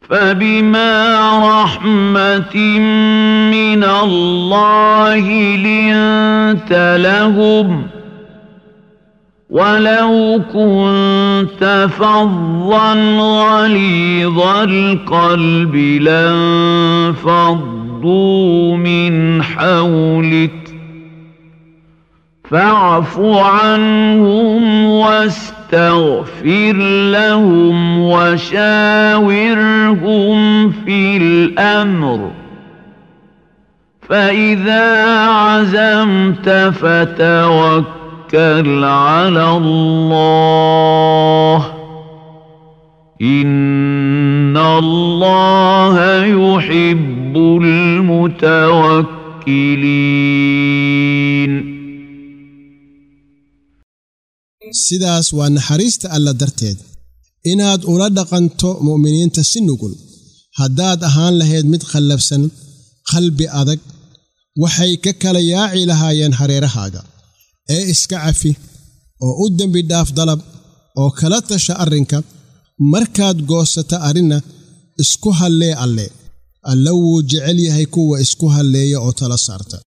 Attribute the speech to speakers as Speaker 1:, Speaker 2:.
Speaker 1: فبما رحمة من الله لنت لهم ولو كنت فظا غليظ القلب لانفضوا من حولك فاعف عنهم واستغفر لهم وشاورهم في الأمر فإذا عزمت فتوكل على الله إن الله يحب المتوكلين
Speaker 2: sidaas waa naxariista alla darteed inaad ula dhaqanto mu'miniinta si nugul haddaad ahaan lahayd mid khallafsan qalbi adag waxay ka kala yaaci lahaayeen hareerahaaga ee iska cafi oo u dembi dhaaf dalab oo kala tasha arrinka markaad goosata arrinna isku hallee alle alle wuu jecel yahay kuwa isku halleeya oo tala saarta